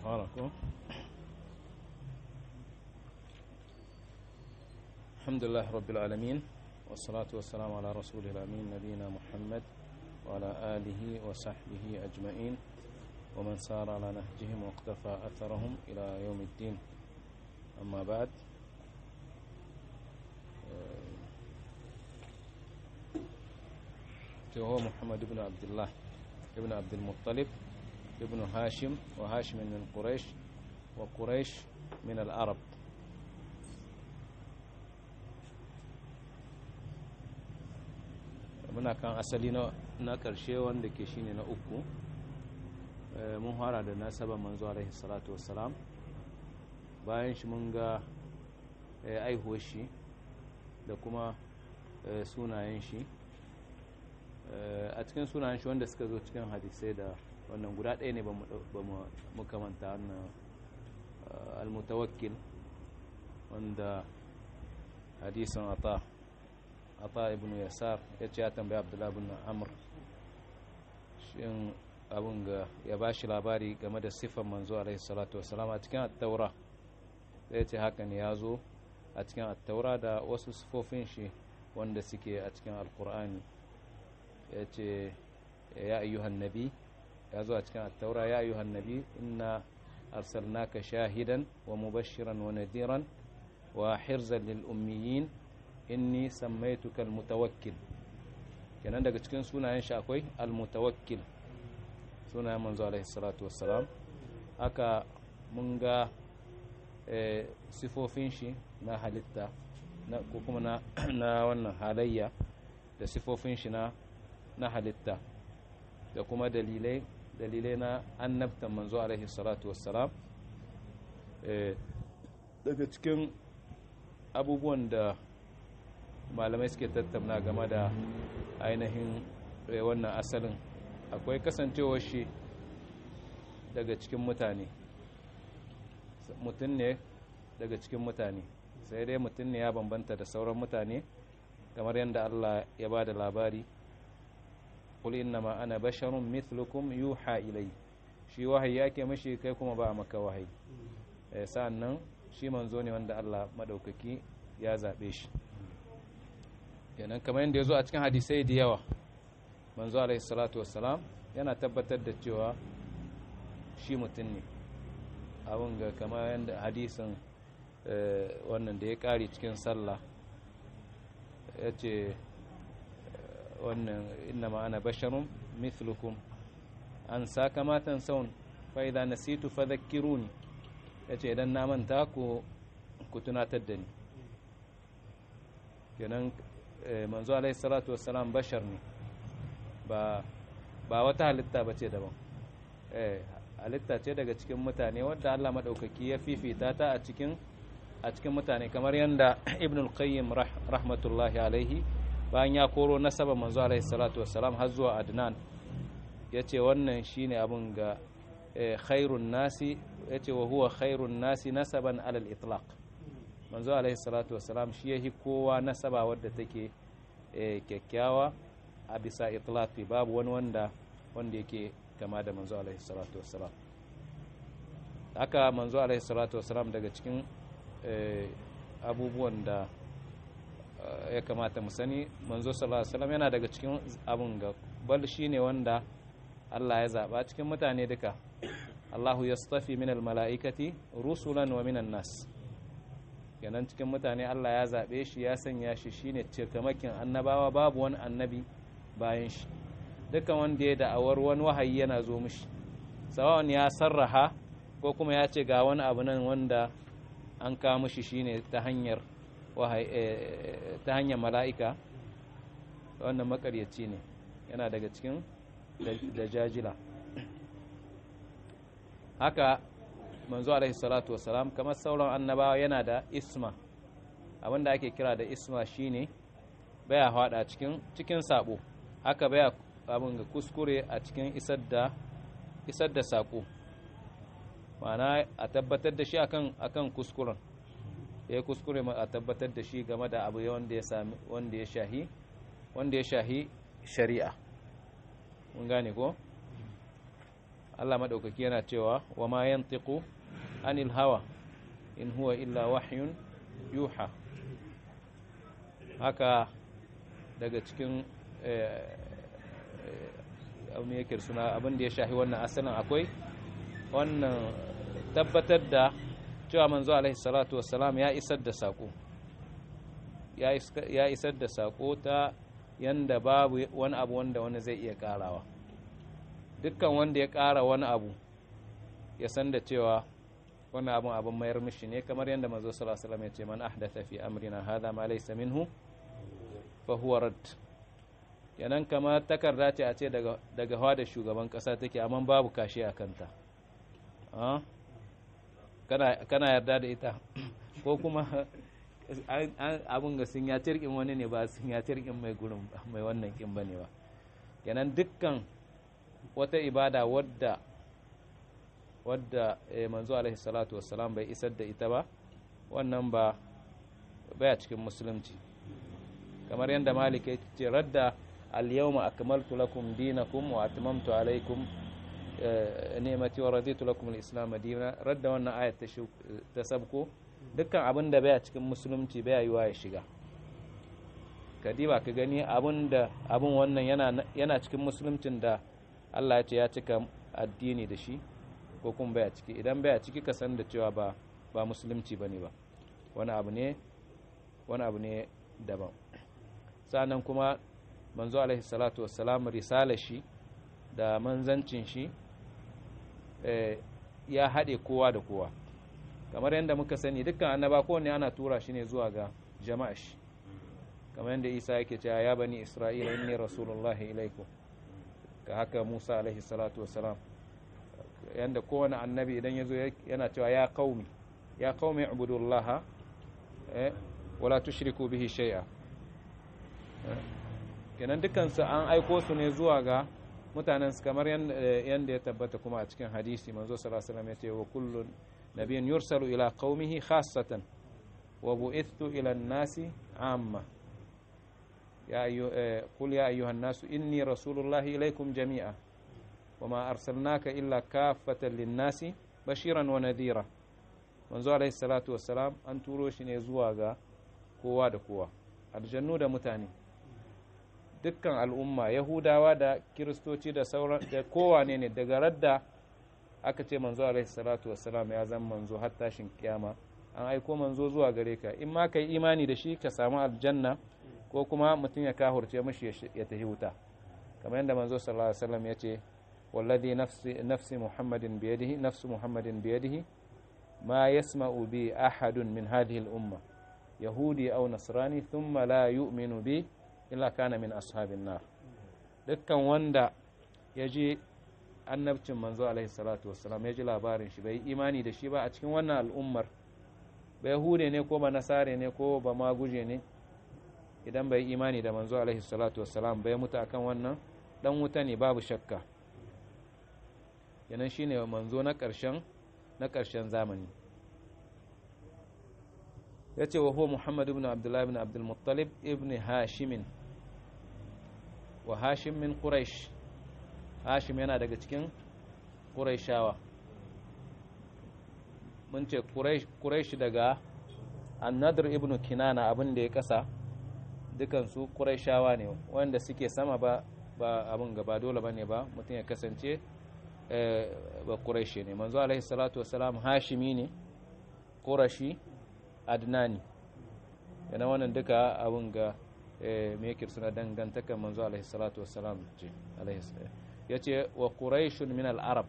حالكم الحمد لله رب العالمين والصلاة والسلام على رسول الأمين نبينا محمد وعلى آله وصحبه أجمعين ومن سار على نهجهم واقتفى أثرهم إلى يوم الدين أما بعد هو محمد بن عبد الله ابن عبد المطلب ابن هاشم وهاشم من قريش وقريش من العرب muna kan asali na ƙarshe wanda ke shine na uku mun fara da nasaba manzo alaihi salatu wassalam bayan shi mun ga aihuwar shi da kuma sunayen shi a cikin sunayen shi wanda suka zo cikin hadisai da wannan guda ɗaya ne ba mu kamanta wannan almutawakkil wanda hadisin ata ata ibn yasar ya ce ya tambaya abdullahi ibn amr shin abin ga ya ba shi labari game da siffar manzo alaihi salatu wasalam a cikin attaura ya ce haka ne ya zo a cikin attaura da wasu siffofin shi wanda suke a cikin alkur'ani ya ce ya ayyuhan nabi ya zo a cikin attaura ya ayyuhan nabi inna arsalnaka shahidan wa mubashiran wa nadiran wa hirzan lil ummiyin inni sammaituka almutawakkil kenan daga cikin sunayen shi akwai almutawakkil sunayen manzo alaihi salatu wassalam haka mun ga sifofin shi na halitta ko kuma na wannan halayya da sifofin shi na na halitta da kuma dalilai dalilai na annabtan manzo alaihi salatu wassalam daga cikin abubuwan da malamai suke tattauna game da ainihin wannan asalin akwai kasancewar shi daga cikin mutane mutum ne daga cikin mutane sai dai mutum ne ya bambanta da sauran mutane kamar yadda Allah ya ba da labari qul innama ana basharun mithlukum yuha ilai shi wahayi yake mashi kai kuma ba maka wahayi sa'annan shi manzo ne wanda Allah madaukaki ya zabe shi kenan kamar yadda ya zo a cikin hadisai da yawa manzo alaihi salatu wassalam yana tabbatar da cewa shi mutum ne abin ga kamar yadda hadisin wannan da ya kare cikin sallah ya ce wannan inna ma'ana basharun mithlukum an sakamatan saun fa'iza nasitu fadhakkiruni ya ce idan na manta ku tunatar da ni kenan manzo alaihi salatu wassalam bashar ne ba ba wata halitta bace daban eh halitta ce daga cikin mutane wadda Allah madaukaki ya fifita ta a cikin a cikin mutane kamar yanda ibn al-qayyim rahmatullahi alaihi bayan ya koro nasaba manzo alaihi salatu wassalam har zuwa adnan yace wannan shine abun ga khairun nasi yace wa huwa khairun nasi nasaban alal itlaq manzo alaihi salatu wassalam shi yahi kowa nasaba wadda take kyakkyawa a bisa itlaqi babu wani wanda wanda yake kama da manzo alaihi salatu wassalam haka manzo alaihi salatu wassalam daga cikin abubuwan da ya kamata mu sani manzo sallallahu alaihi wasallam yana daga cikin abun ga bal shine wanda Allah ya zaba cikin mutane duka Allahu yastafi minal mala'ikati rusulan wa minan nas kenan cikin mutane Allah ya zaɓe shi ya sanya shi shine cikamakin annabawa babu wani annabi bayan shi dukkan wanda ya da'awar wani wahayi yana zo mishi sawan ya sarraha ko kuma ya ce ga wani abu nan wanda an kawo mishi shine ta hanyar wahayi ta hanyar mala'ika wannan makaryaci ne yana daga cikin da jajila haka manzo alaihi salatu wasalam kamar sauran annabawa yana da isma abinda ake kira da isma shine baya hada cikin cikin sabo haka baya abin ga kuskure a cikin isar da isar da sako ma'ana a tabbatar da shi akan akan kuskuren ya kuskure a tabbatar da shi game da abu wanda ya sami wanda ya shahi wanda ya shahi shari'a mun gane ko Allah maɗaukaki yana cewa wa ma yantiqu anil hawa in huwa illa wahyun yuha haka daga cikin abin yake suna abin da ya shahi wannan asalin akwai wannan tabbatar da cewa manzo alaihi salatu wassalam ya isar da sako ya isar da sako ta yanda babu wani abu wanda wani zai iya karawa dukkan wanda ya kara wani abu ya san da cewa wani abun abin mayar mishi ne kamar yadda manzo sallallahu alaihi wasallam ya ce man ahdatha fi amrina hadha ma laysa minhu fa huwa rad kenan kamar takarda ce a ce daga daga hawa da shugaban kasa take amma babu kashi a kanta kana kana yarda da ita ko kuma abin ga sun ya tirkin wani ne ba sun ya tirkin mai gurin mai wannan kin bane ba kenan dukkan wata ibada wadda wadda manzo alaihi salatu wassalam bai isar da ita ba wannan ba baya cikin musulunci kamar yadda malik ya ce radda al-yawma akmaltu lakum dinakum wa atmamtu alaykum ni'mati wa raditu lakum al-islam dinan radda wannan ayat ta sabko dukkan abin da baya cikin musulunci baya yiwa ya shiga kadiba ka gani abin da abin wannan yana yana cikin musuluncin da Allah ya ce ya cika addini da shi ko kuma baya ciki idan baya ciki ka san da cewa ba ba musulunci bane ba wani abu ne wani abu ne daban sannan kuma manzo alaihi salatu wassalam risala shi da manzancin shi ya haɗe kowa da kowa kamar yadda muka sani dukkan annaba kowanne ana tura shi ne zuwa ga jama'a shi kamar yadda isa yake cewa ya bani isra'ila inni rasulullahi ilaikum ka haka musa alaihi salatu wassalam yadda kowane annabi idan ya zo yana cewa ya qaumi ya qaumi ibudullaha wala tushriku bihi shay'a kenan dukansu an aiko su ne zuwa ga mutanen su kamar yadda ya tabbata kuma a cikin hadisi manzo sallallahu alaihi wasallam ya ce wa kullun nabiyyin yursalu ila qaumihi khassatan wa bu'ithtu ila an-nasi amma ya ayu qul ya ayyuhan nasu inni rasulullahi ilaykum jami'a wama arsalnaka illa kaffatan lin-nasi bashiran wa nadhira manzo alaihi salatu wassalam an turo shi ne zuwa ga kowa da kowa aljannu da mutane dukkan al'umma yahudawa da kiristoci da sauran da kowane ne daga radda aka ce manzo alaihi salatu wassalam ya zama manzo har tashin kiyama an aiko manzo zuwa gare ka in ma kai imani da shi ka samu aljanna ko kuma mutum ya kahurce mashi ya tafi wuta kamar yadda manzo sallallahu alaihi wasallam ya ce wallazi nafsi nafsi muhammadin biyadihi nafsu muhammadin biyadihi ma yasma'u bi ahadun min hadhihi al-umma yahudi aw nasrani thumma la yu'minu bi illa kana min ashabin nar dukkan wanda ya ji annabcin manzo alaihi salatu wassalam ya ji labarin shi bai imani da shi ba a cikin wannan al'ummar ba yahude ne ko ba nasare ne ko ba maguje ne idan bai imani da manzo alaihi salatu wassalam bai mutu akan wannan dan wuta ne babu shakka yanan shine manzo na ƙarshen na ƙarshen zamani ya ce wa huwa muhammad ibn abdullahi ibn abdul muttalib ibn hashimin wa hashim min quraish hashim yana daga cikin quraishawa mun ce quraish daga annadr ibn kinana abin da ya kasa dukansu quraishawa ne wanda suke sama ba ba abin gaba dole bane ba mutum ya kasance ba quraishi ne manzo alaihi salatu wassalam hashimi ne qurashi adnani yana wannan duka abin ga me yake suna dangantakar manzo alaihi salatu wassalam ce alaihi ya ce wa quraishun min al-arab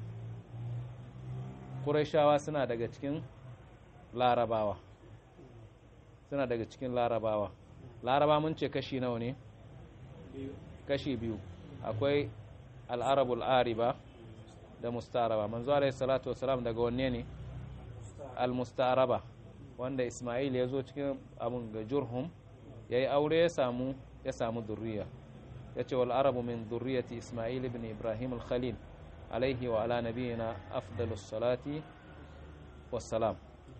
quraishawa suna daga cikin larabawa suna daga cikin larabawa laraba mun ce kashi nawa ne kashi biyu akwai al-arabul ariba da mustaraba manzo alaihi salatu wassalam daga wanne ne al-mustaraba wanda Ismail ya zo cikin abin ga Jurhum ya yi aure ya samu ya samu zurriya ya ce wal arabu min zurriyati Ismail ibn Ibrahim al-Khalil alaihi wa ala nabiyina afdalus salati wassalam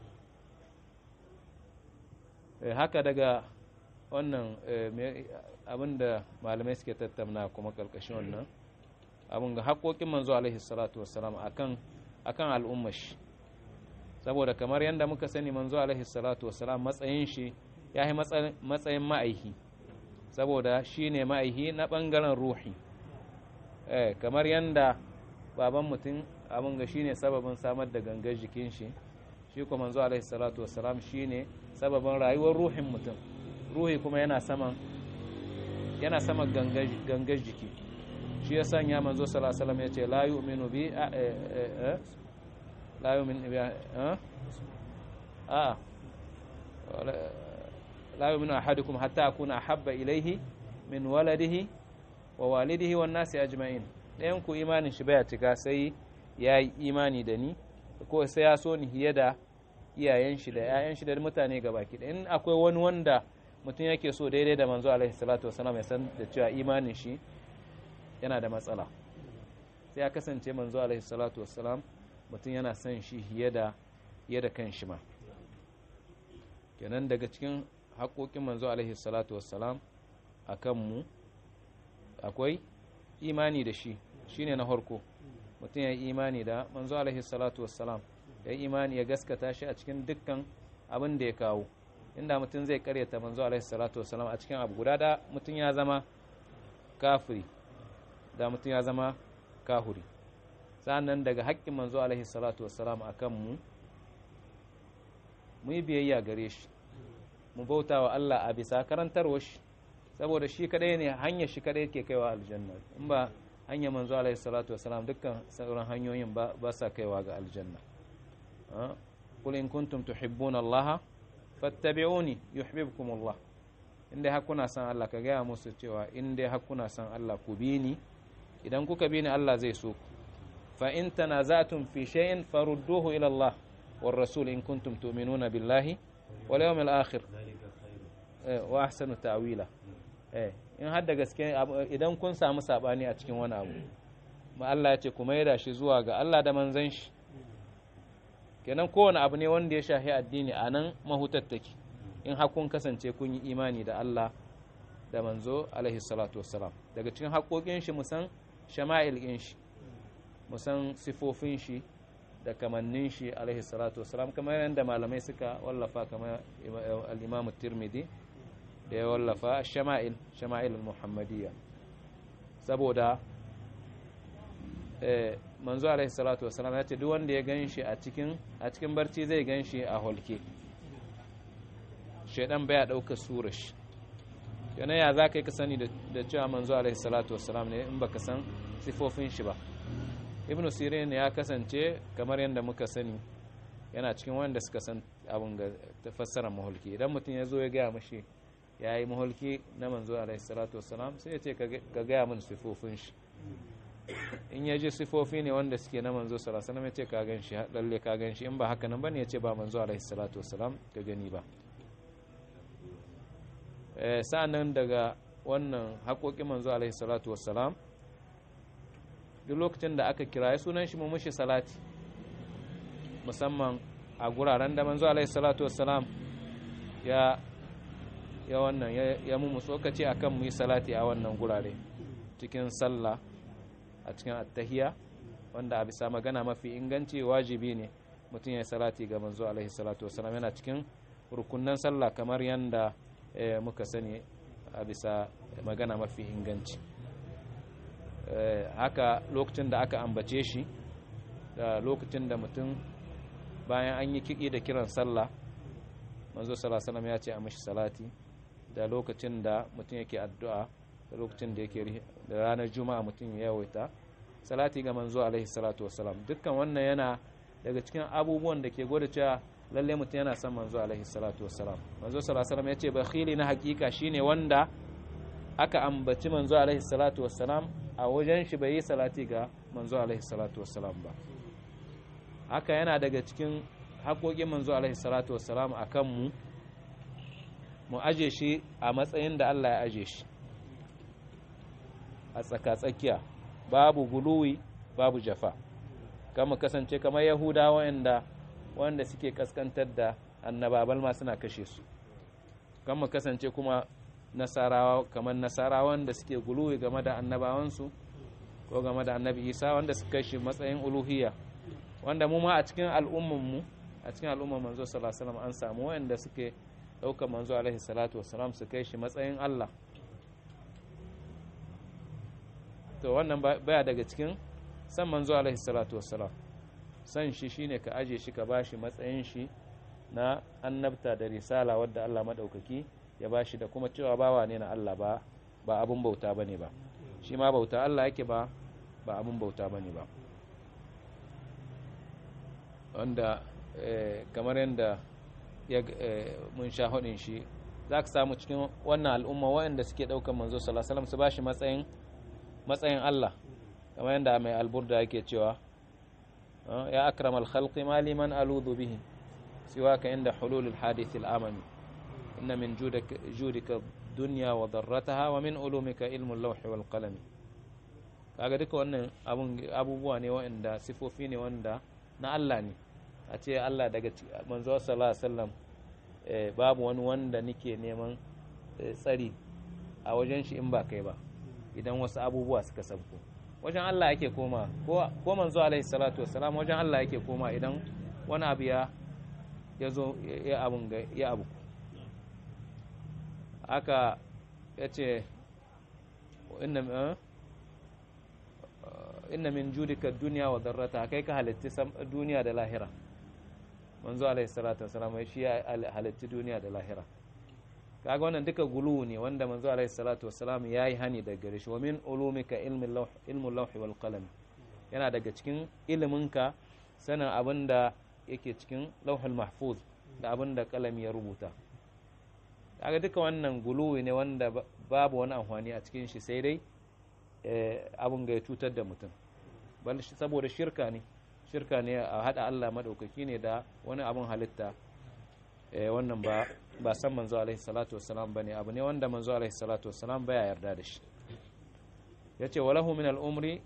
haka daga wannan abinda malamai suke tattauna kuma karkashin wannan abun ga haƙoƙin manzo alaihi salatu wassalam akan akan al'ummar shi saboda kamar yadda muka sani manzo alaihi salatu wassalam matsayin shi ya yi matsayin ma'aihi saboda shi ne ma'aihi na ɓangaren ruhi eh kamar yadda baban mutum abin ga shi ne sababin samar da gangar jikin shi shi kuma manzo alaihi salatu wassalam shi ne sababin rayuwar ruhin mutum ruhi kuma yana saman yana saman gangar jiki shi ya sanya manzo sallallahu alaihi wasallam ya ce la yu'minu bi la yu'minu bi a la yu'minu ahadukum hatta akuna ahabba ilayhi min waladihi wa walidihi wan nasi ajma'in ɗayan ku imanin shi baya cika sai ya yi imani da ni ko sai ya so ni fiye da iyayen shi da ƴaƴan shi da mutane gabaki da in akwai wani wanda mutum yake so daidai da manzo alaihi salatu wasallam ya san da cewa imanin shi yana da matsala sai ya kasance manzo alaihi salatu wasallam mutum yana son shi fiye da fiye da kan shi ma kenan daga cikin haƙoƙin manzo alaihi salatu wassalam a kanmu akwai imani da shi shine na harko mutum ya yi imani da manzo alaihi salatu wassalam ya yi imani ya gaskata shi a cikin dukkan abin da ya kawo inda mutum zai karyata manzo alaihi salatu wassalam a cikin abu guda da mutum ya zama kafiri da mutum ya zama kahuri sa'annan daga haƙƙin manzo alaihi salatu wassalam a kanmu mu yi biyayya gare shi mu bauta wa Allah a bisa karantarwa shi saboda shi kadai ne hanyar shi kadai ke kaiwa aljanna in ba hanyar manzo alaihi salatu wasalam dukkan sauran hanyoyin ba ba sa kaiwa ga aljanna qul in kuntum tuhibbuna Allah fattabi'uni yuhibbukum Allah inda har kuna san Allah ka gaya musu cewa inda har kuna san Allah ku bi ni idan kuka bi ni Allah zai so ku fa in tanaza'tum fi shay'in farudduhu ila Allah war rasul in kuntum tu'minuna billahi wal yawmil akhir wa ahsanu ta'wila eh in har da gaske idan kun samu sabani a cikin wani abu ma Allah ya ce ku maida shi zuwa ga Allah da manzon shi kenan kowane abu ne wanda ya shahi addini a nan mahutar take in har kun kasance kun yi imani da Allah da manzo alaihi salatu wassalam daga cikin haƙoƙin shi musan shama'il ɗin shi musan sifofin shi da kamannin shi alaihi salatu wassalam kamar yadda malamai suka wallafa kamar al-imamu tirmidhi da ya wallafa shama'il shama'il muhammadiyya saboda manzo alaihi salatu wassalam ya ce duk wanda ya gan shi a cikin a cikin barci zai gan shi a holke shaidan baya ɗauka surar shi yana ya za ka yi ka sani da cewa manzo alaihi salatu wassalam ne in baka san sifofin shi ba ibnu sirin ya kasance kamar yadda muka sani yana cikin wanda suka san abin ga fassarar mahulki idan mutum ya zo ya gaya mashi ya yi mahulki na manzo alaihi salatu wassalam sai ya ce ka gaya min sifofin shi in ya ji sifofi ne wanda suke na manzo sallallahu alaihi wasallam ya ce ka gan shi lalle ka gan shi in ba haka nan bane ya ce ba manzo alaihi salatu wassalam ka gani ba sa'annan daga wannan haƙoƙin manzo alaihi salatu wassalam duk lokacin da aka kiraye sunan shi mu mushi salati musamman a guraren da manzo alaihi salatu wassalam ya ya wannan ya mu tsokaci akan mu yi salati a wannan gurare cikin sallah a cikin attahiya wanda a bisa magana mafi inganci wajibi ne mutum ya yi salati ga manzo alaihi salatu wassalam yana cikin rukunnan sallah kamar yanda muka sani a bisa magana mafi inganci haka lokacin da aka ambace shi da lokacin da mutum bayan an yi kiɗi da kiran sallah manzo sallallahu ya ce a mashi salati da lokacin da mutum yake addu'a da lokacin da yake da ranar juma'a mutum ya yawaita salati ga manzo alaihi salatu wassalam dukkan wannan yana daga cikin abubuwan da ke gwada cewa lalle mutum yana son manzo alaihi salatu wassalam manzo sallallahu alaihi ya ce bakhili na hakika shine wanda aka ambaci manzo alaihi salatu wassalam a wajen shi bai yi salati ga manzo alaihi salatu wassalam ba haka yana daga cikin haƙoƙin manzo alaihi salatu wassalam a kanmu mu aje shi a matsayin da Allah ya aje shi a tsaka-tsakiya babu guluwi babu jafa kama kasance kamar yahuda wanda wanda suke kaskantar da annababal ma suna kashe su kama kasance kuma nasarawa kamar nasarawan da suke guluwi game da annabawansu ko game da annabi isa wanda suka kai shi matsayin uluhiyya wanda mu ma a cikin al'ummanmu a cikin al'umman manzo sallallahu alaihi wasallam an samu wanda suke ɗaukar manzo alaihi salatu wasalam su kai shi matsayin Allah to wannan baya daga cikin san manzo alaihi salatu wasalam san shi shine ka aje shi ka bashi matsayin shi na annabta da risala wadda Allah madaukaki ya bashi da kuma cewa bawa ne na Allah ba ba abun bauta bane ba shi ma bauta Allah yake ba ba abun bauta bane ba wanda kamar yadda mun sha hudin shi za ka samu cikin wannan al'umma waɗanda suke ɗaukar manzo salasalam su ba shi matsayin Allah kamar yadda mai alburda yake cewa ya akram al-khalqi ma liman aludu bihi siwaka inda hulul al-hadith al-amami inna min judika dunya wa darrataha wa min ulumika ilmu al-lawh wal qalam kaga duka wannan abubuwa ne waɗanda sifofi ne wanda na Allah ne a ce Allah daga manzo sallallahu alaihi wasallam babu wani wanda nike neman tsari a wajen shi in ba kai ba idan wasu abubuwa suka sabko wajen Allah yake koma ko manzo alaihi salatu wassalam wajen Allah yake koma idan wani abu ya ya zo ya abun ga ya abu aka yace inna inna min judika dunya wa darrata kai ka halitti duniya da lahira manzo alaihi salatu wasalam shi ya halitti duniya da lahira kaga wannan duka gulu ne wanda manzo alaihi salatu wasalam yayi hani daga gare shi wa min ulumika ilmi lawh ilmu lawh wal qalam yana daga cikin iliminka sanin abin da yake cikin lauhul mahfuz da abin da kalami ya rubuta kaga duka wannan gulu ne wanda babu wani amfani a cikin shi sai dai abin ga ya cutar da mutum bal saboda shirka ne shirka ne a hada Allah madaukaki ne da wani abin halitta wannan ba ba san manzo alaihi salatu wassalam bane abu ne wanda manzo alaihi salatu wassalam baya yarda da shi yace walahu min al-umri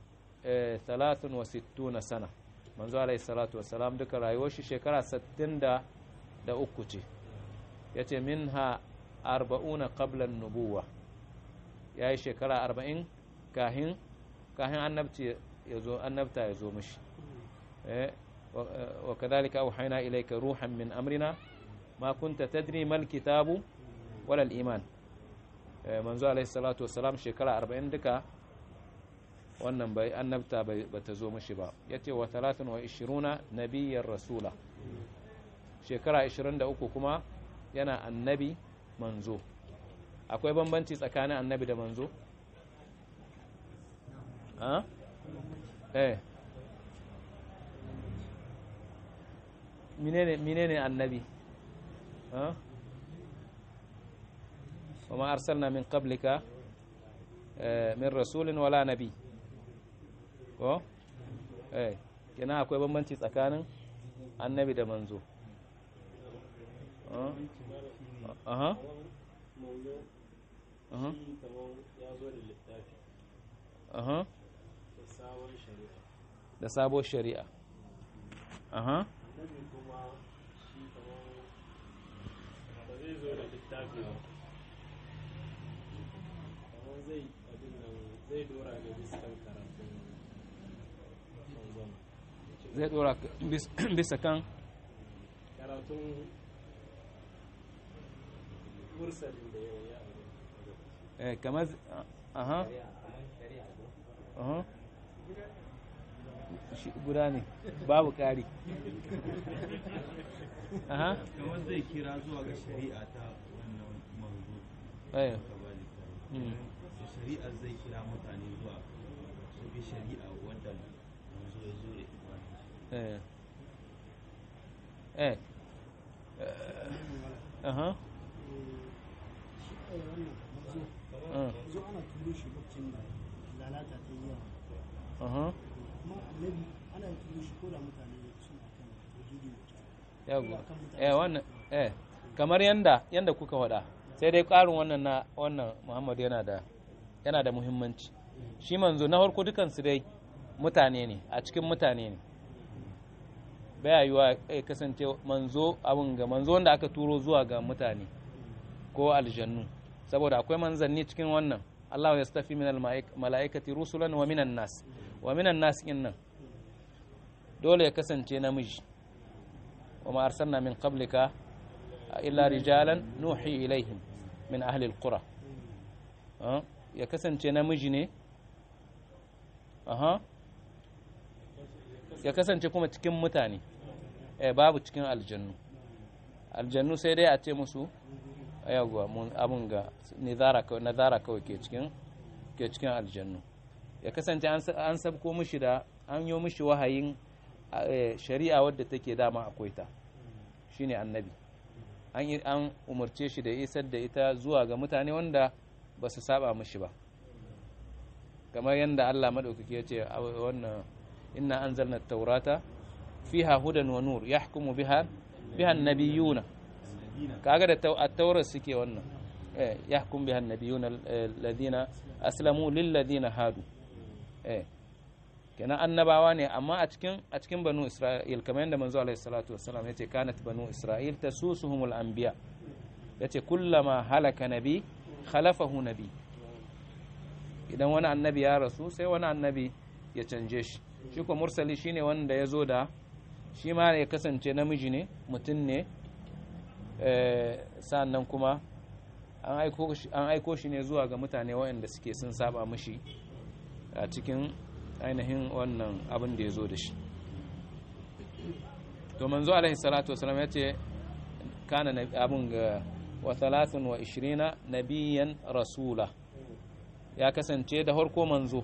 63 sana manzo alaihi salatu wassalam duka rayuwar shi shekara 63 ce yace minha 40 qabla an-nubuwah yayi shekara 40 kahin kahin annabci yazo annabta yazo mishi eh wa kadhalika awhayna ilayka ruhan min amrina ma kunta tadri mal kitabu wala al-iman manzo alaihi salatu wassalam shekara 40 duka wannan bai annabta bai bata zo mishi ba yace wa 23 nabiyyar rasula shekara 23 kuma yana annabi manzo akwai bambanci tsakanin annabi da manzo ha eh menene menene annabi ha وما أرسلنا من قبلك من رسول ولا نبي ko eh kenan akwai bambanci tsakanin annabi da manzo aha aha aha da sabon shari'a aha zai dora ne biskan karatun zai dora bisa kan karatun mursalin da yau ya eh kamar aha aha shi guda ne babu ƙari aha kamar zai kira zuwa ga shari'a ta wannan manzo eh ka ba littafi Mm. to shari'a zai kira mutane zuwa su bi shari'a wadda manzo ya zo da ita eh eh aha Ah, zo ana turo shi lokacin da lalata ta yi yawa aha kuma annabi ana turo shi ko da mutane suna kan tauhidi da yawa eh wannan eh kamar yanda yanda kuka faɗa sai dai ƙarin wannan na wannan Muhammad yana da yana da muhimmanci shi manzo na farko dukan su dai mutane ne a cikin mutane ne baya yiwa ya kasance manzo abun ga manzo wanda aka turo zuwa ga mutane ko aljannu saboda akwai manzanni cikin wannan Allah ya stafi min mala'ikati rusulan wa minan nas wa minan nas nan dole ya kasance namiji wa ma arsalna min qablika illa rijalan nuhi ilaihim min ahli alqura ya kasance namiji ne aha ya kasance kuma cikin mutane eh babu cikin aljannu aljannu sai dai a ce musu yawwa mun abun ga nizara kawai nazara kawai ke cikin ke cikin aljannu ya kasance an sabko mishi da an yi mishi wahayin shari'a wadda take dama akwai ta shine annabi an yi an umarce shi da isar da ita zuwa ga mutane wanda ba su saba mishi ba kamar yadda Allah madaukaki ya ce wannan inna anzalna at-taurata fiha hudan wa nur yahkumu biha biha an-nabiyuna kaga da at-taurat suke wannan eh yahkum biha an-nabiyuna alladhina aslamu lil ladina hadu eh kenan annabawa ne amma a cikin a cikin banu isra'il kamar yadda manzo alaihi salatu wassalam yace kanat banu isra'il tasusuhumul anbiya yace kullama halaka nabi khalafahu nabi idan wani annabi ya rasu sai wani annabi ya canje shi shi ko mursali shine wanda ya zo da shi ma ya kasance namiji ne mutum ne sannan kuma an aiko shi ne zuwa ga mutane waɗanda suke sun saba mishi a cikin ainihin wannan abin da ya zo da shi to manzo alaihi salatu wasalam ya ce kana abin ga wa 23 nabiyan rasula ya kasance da harko manzo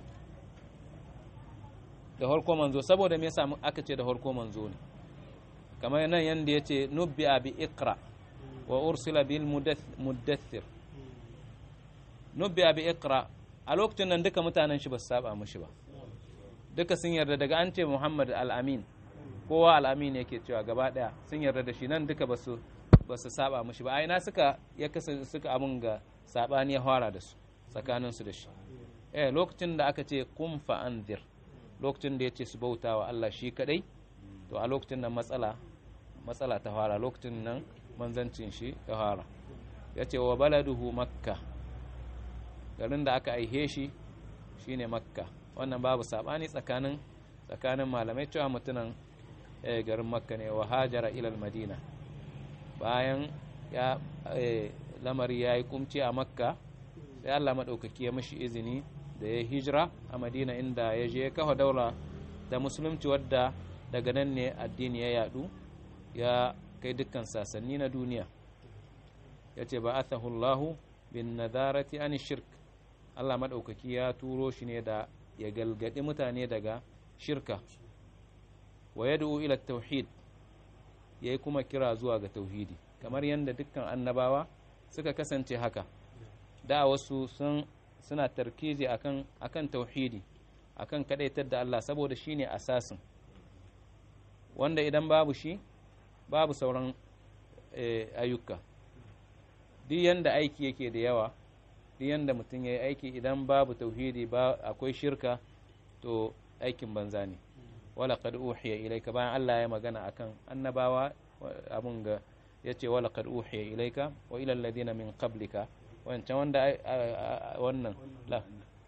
da harko manzo saboda me yasa aka ce da harko manzo ne kamar nan yanda yace nubbi bi iqra wa ursila bil muddathir nubbi bi iqra a lokacin nan duka mutanen shi ba su saba mishi ba duka sun yarda daga an ce Muhammad al-Amin kowa al-Amin yake cewa gaba daya sun yarda da shi nan duka ba su ba su saba mishi ba aina suka ya kasance suka abun ga sabani ya fara da su tsakaninsu da shi eh lokacin da aka ce kun fa'anzir lokacin da ya ce su bauta wa Allah shi kadai to a lokacin nan matsala matsala ta fara lokacin nan manzancin shi ta fara ya ce wa baladuhu makka garin da aka aihe shi shine makka wannan babu sabani tsakanin tsakanin malamai cewa mutunan garin makka ne wa hajara ilal madina bayan ya lamari ya yi kumci a makka sai Allah maɗaukaki ya mashi izini da ya hijira a madina inda ya je ya kafa daula da musulunci wadda daga nan ne addini ya yadu ya kai dukkan sasanni na duniya ya ce ba Allahu bin nadarati an shirk Allah maɗaukaki ya turo shi ne da ya galgadi mutane daga shirka wa yad'u ila tauhid yayi kuma kira zuwa ga tauhidi kamar yadda dukkan annabawa suka kasance haka da wasu sun suna tarkizi akan akan tauhidi akan kadaitar da Allah saboda shine asasin wanda idan babu shi babu sauran ayyuka duk yanda aiki yake da yawa duk yanda mutum ya yi aiki idan babu tauhidi ba akwai shirka to aikin banza ne wala qad uhiya ilayka bayan Allah ya magana akan annabawa abun ga yace wala qad uhiya ilayka wa ila alladhina min qablika wancan wanda wannan la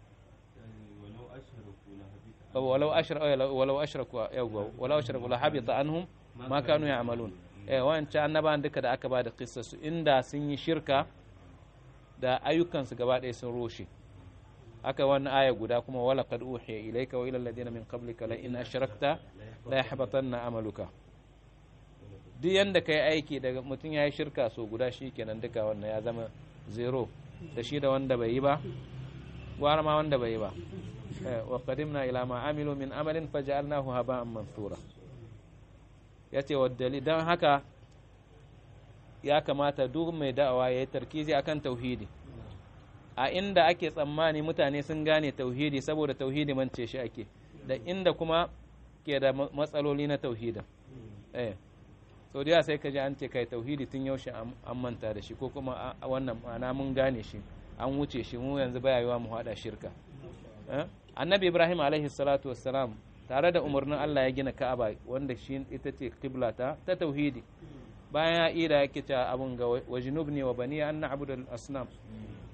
walau ashraku walau ashraku yawwa walau ashraku la habita anhum ma kanu ya'malun eh wancan annabawan duka da aka ba da su inda sun yi shirka da ayyukansu gaba ɗaya sun roshe aka wannan aya guda kuma wala qad uhiya ilayka wa ila alladhina min qablika la in ashrakta la yahbatanna amaluka duk yanda kai aiki daga mutum ya yi shirka so guda shikenan duka wannan ya zama zero da shi da wanda bai yi ba gwara ma wanda bai yi ba wa qadimna ila ma amilu min amalin faj'alnahu haba'an mansura yace wa dalil dan haka ya kamata duk mai da'awa ya yi tarkizi akan tauhidi a inda ake tsammani mutane sun gane tauhidi saboda tauhidi mance shi ake da inda kuma ke da matsaloli na tauhidin eh sau da sai ka ji an ce kai tauhidi tun yaushe an manta da shi ko kuma wannan ma'ana mun gane shi an wuce shi mu yanzu baya yiwa mu hada shirka annabi ibrahim alaihi salatu wassalam tare da umarnin allah ya gina ka'aba wanda shi ita ce qibla ta ta tauhidi bayan ya ida yake cewa abun ga wajinubni wa bani an na'budu al-asnam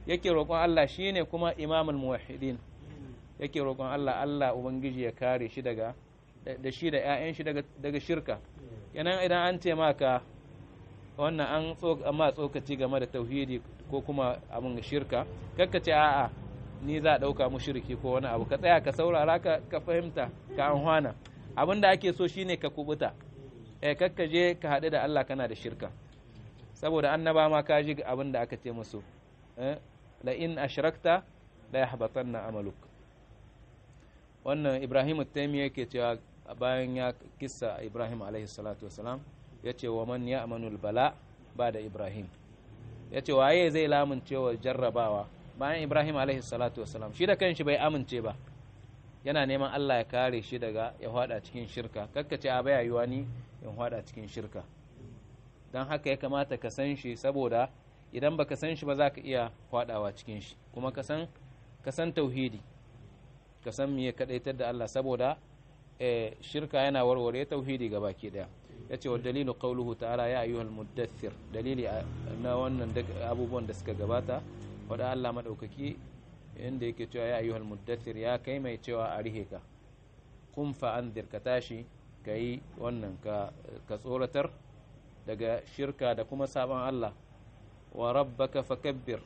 yake roƙon Allah shine kuma imamul muwahhidin yake roƙon Allah Allah ubangiji ya kare shi daga da shi da ƴaƴan shi daga daga shirka kenan idan an ce maka wannan an amma tsokaci game da tauhidi ko kuma abin shirka kakka ce a'a ni za a ɗauka mushriki ko wani abu ka tsaya ka saurara ka ka fahimta ka anhwana abin da ake so shine ka kubuta eh kakka je ka haɗu da Allah kana da shirka saboda annaba ma ka ji abin da aka ce musu eh la in ashrakta la yahbatanna amaluk wannan Ibrahim at-Taymi yake cewa bayan ya kissa Ibrahim alaihi salatu wasalam yace wa man ya'manul bala ba da Ibrahim yace waye zai lamuncewa jarrabawa bayan Ibrahim alaihi salatu wasalam shi da kanshi bai amince ba yana neman Allah ya kare shi daga ya hada cikin shirka kakkace a baya yiwa ni in hada cikin shirka don haka ya kamata ka san shi saboda idan baka san shi ba za ka iya hadawa cikin shi kuma ka san ka san tauhidi ka san me kadaitar da Allah saboda shirka yana warware tauhidi ga baki daya yace wa dalilu qawluhu ta'ala ya ayyuhal muddathir dalili na wannan abubuwan da suka gabata wada Allah madaukaki inda yake cewa ya ayyuhal muddathir ya kai mai cewa a rihe ka kun fa anzir ka tashi kai wannan ka ka tsoratar daga shirka da kuma sabon Allah wa rabbaka fakabbir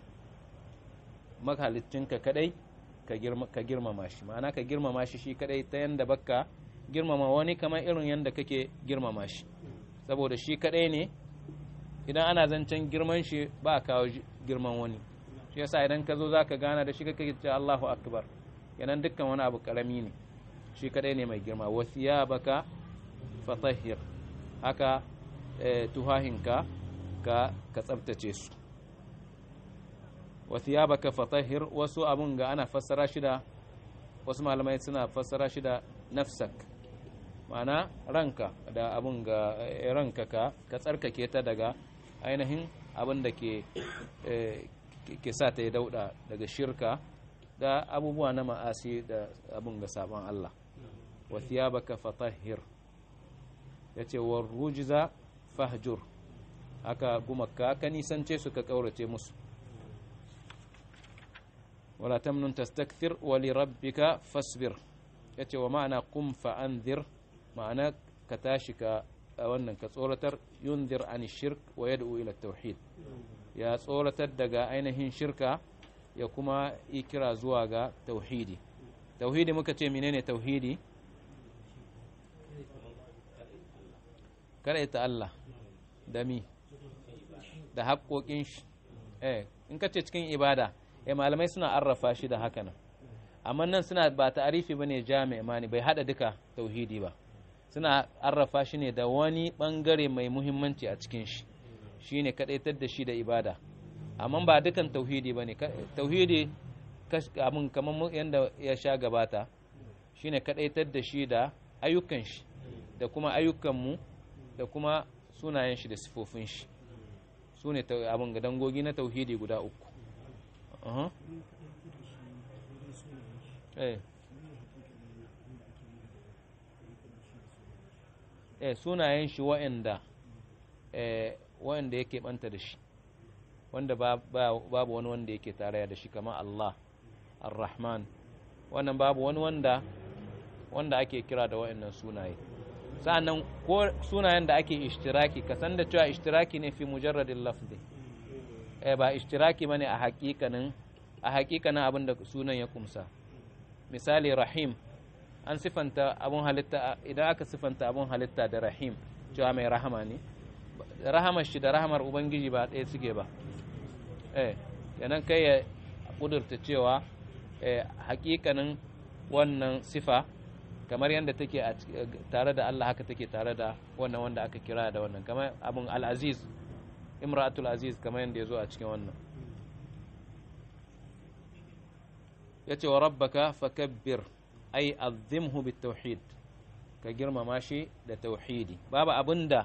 ka kadai ka girmama shi ma'ana ka girmama shi shi kadai ta yanda baka girmama wani kamar irin yanda kake girmama shi saboda shi kadai ne idan ana zancen girman shi ba a kawo girman wani shi yasa idan ka zo za ka gana da shi kake ce Allahu akbar yanan dukkan wani abu karami ne shi kadai ne mai girma wasiya baka fatahir haka tuhahinka ka ka tsabtace su wathiyabaka fatahhir wasu abun ga ana fassara shi da wasu malamai suna fassara shi da nafsak ma'ana ranka da abun ga ranka ka ka tsarkake ta daga ainihin abin da ke ke sa ta yi dauda daga shirka da abubuwa na ma'asi da abun ga sabon Allah wathiyabaka fatahhir yace war rujza fahjur haka gumaka ka nisance su ka kaurace musu ولا تمنن تستكثر ولربك فاصبر yace wa ma'ana qum fa anzir ma'ana ka tashi ka wannan ka tsoratar yunzir an shirk wa yad'u ila tauhid ya tsoratar daga ainihin shirka ya kuma ikira zuwa ga tauhidi tauhidi muka ce menene tauhidi kada ita Allah da mi da haƙoƙin shi eh in ka ce cikin ibada eh malamai suna arrafa shi da haka nan amma nan suna ba ta'arifi bane jami'a mani bai hada duka tauhidi ba suna arrafa shi ne da wani bangare mai muhimmanci a cikin shi shine kadaitar da shi da ibada amma ba dukan tauhidi bane tauhidi abin kamar yadda ya sha gabata shine kadaitar da shi da ayyukan shi da kuma ayyukan mu da kuma sunayen shi da sifofin shi su ne abin ga dangogi na tauhidi guda uku eh sunayen shi wa'anda wa'anda yake banta da shi wanda babu wani wanda yake tarayya da shi kamar Allah ar-Rahman wannan babu wani wanda wanda ake kira da wa'annan sunaye sa'annan ko sunayen da ake ishtiraki ka san da cewa ishtiraki ne fi mujarradin lafzi eh ba ishtiraki bane a hakikanin a hakikanin abin da sunan ya kumsa misali rahim an sifanta abun halitta idan aka sifanta abun halitta da rahim cewa mai rahama ne rahamar shi da rahamar ubangiji ba ɗaya suke ba eh yanan kai ya kudurta cewa eh hakikanin wannan sifa kamar yadda take tare da Allah haka take tare da wannan wanda aka kira da wannan kamar abun al-aziz imratul aziz kamar yadda ya zo a cikin wannan ya ce wa rabbaka fakabbir ai azimhu bit tauhid ka girmama shi da tauhidi babu abinda